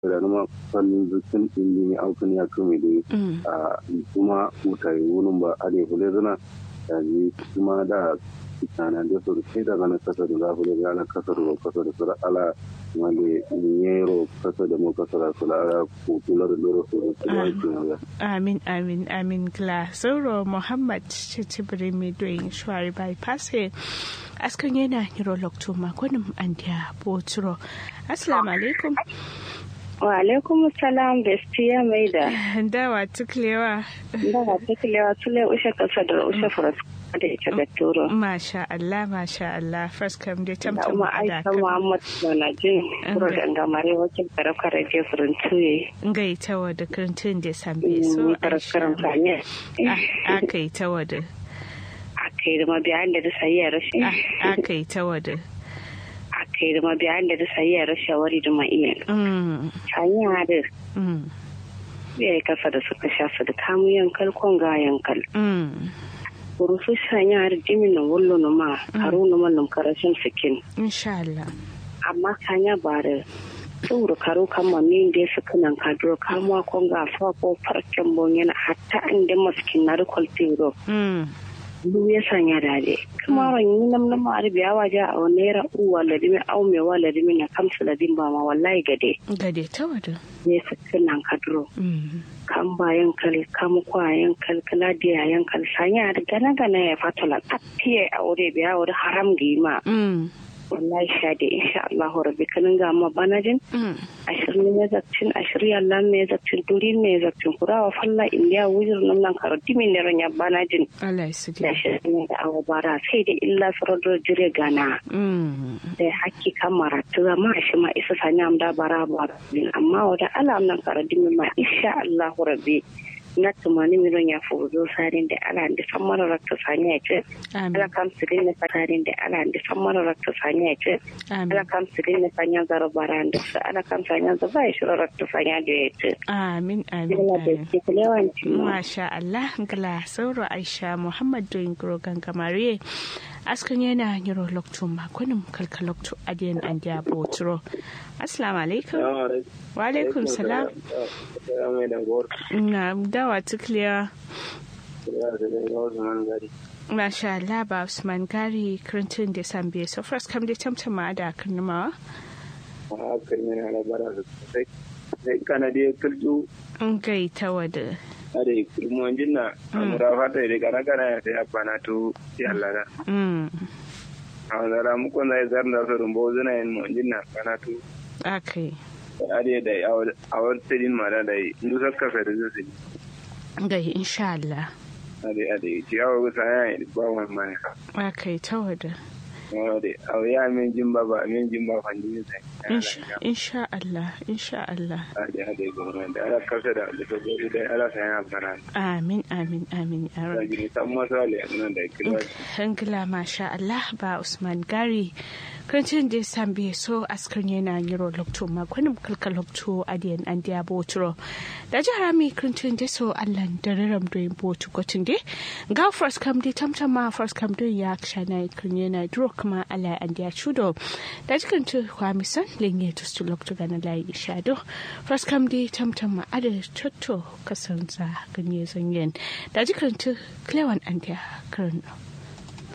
da numa fannin zukin indi ne aukin ya kame da a kuma mutane wunin ba a ne hule zana da ji kuma da kitana da su sai da gana kasa da zafi da gana kasa da kasa da sura ala wale yero kasa da mu kasa da sura ala kutula da loro su da amin amin amin gla sauro muhammad cicibiri mai doyin shuwari bypass askan yana hiro lokto makonin andiya boturo assalamu alaikum wa alaikum salam bestiya mai da dawa tuklewa dawa tuklewa tule ushe kasa da ushe faras da ita da turo masha Allah masha Allah first kam dai tamtam da aisha muhammad na jin kuro da ngamare wakil karakar je furin tuye ngai tawa da kirtin da sambe so karakar fanye aka yi tawa da aka yi da mabiyan da da sayi rashin aka yi tawa da aka yi da mabiyan da da sayi rashin wari da ma iya hanya da ya yi kasa da suka sha su da kamu yankal kon ga yankal rufu sanya har jimin na wallo na ma haru na mallam karashin sikin insha Allah amma kanya ba da tsoro karo kama min da suka nan kadro kamuwa kon ga fa ko farcen bon yana hatta inda maskin na rikol tiro lu ya sanya dade kuma ran yi nam nam ar biya waje a naira uwa ladimi au me wa ladimi na kamsu ladin ba ma wallahi gade gade ta wada ne suka nan kadro kan bayan kal kam kwayan kal kala dia yan kal sanya da gana gana ya fatala atiye aure biya aure haram gima wallahi sha da insha Allah rabbi kanin ga ma banajin ashirin ne zakcin ashiri Allah ne zakcin duri ne zakcin kurawa falla indiya wujir nan nan karo dimi ne ranya banajin Allah ya sudi da ashirin ne da awa bara sai da illa sarar jire gana da hakki kamara ta zama shi ma isa sanya amda bara bara amma wada alam nan karo dimi ma insha Allah rabbi na tumani miron ya fuzo sarin da ala da san mara rakta sani ya ce ala kam sirin na sarin da ala da san mara rakta sani ya ce ala kam sirin na sanya zaro baran da su ala kam sanya zaro ba ya shiro rakta sanya da ya ce amin amin masha Allah gala sauro Aisha Muhammad doyin grogan gamare askan yana yiro lokto makonin kalka lokto adiyan an diya boturo assalamu alaikum wa alaikum salam na dawa tukliya Masha Allah ba Usman Gari Clinton da Sambe so first kam da tamtama da karnamawa a kan yana da bara da sai sai kana da kulju in gai ta wada ade kulmu jinna amura fata da kana kana ya sai abana to ya Allah da mm a zara mu kon zai zarna so rumbo zuna yin mu jinna kana to akai ade da a wani tsirin ma da dai ndu sakka fa da zai gai insha Allah ade ade ciyawa gusa ya yi ba wani mai akai ta wada ade a ya min jin ba ba min jin ba fan jin sai insha Allah insha Allah ade ade gwamnati da ala kasa da da gobe da ala sai ya fara amin amin amin ya da gini san masale nan da kira Hangila masha Allah ba Usman Gari kancin da sambe so askar yana yiro lokto makwanin kalka lokto adiyan an diya boturo da jihar mi kancin da so Allah da raram da yin botu gotin de ga first kam da tamtama first kam da ya shana kan yana duro kuma Allah an diya chudo da jikan tu kwamisan lenye to stu lokto gana layi shado first kam da tamtama ada chotto kasanza ganye zanyen da jikan tu klewan an diya karno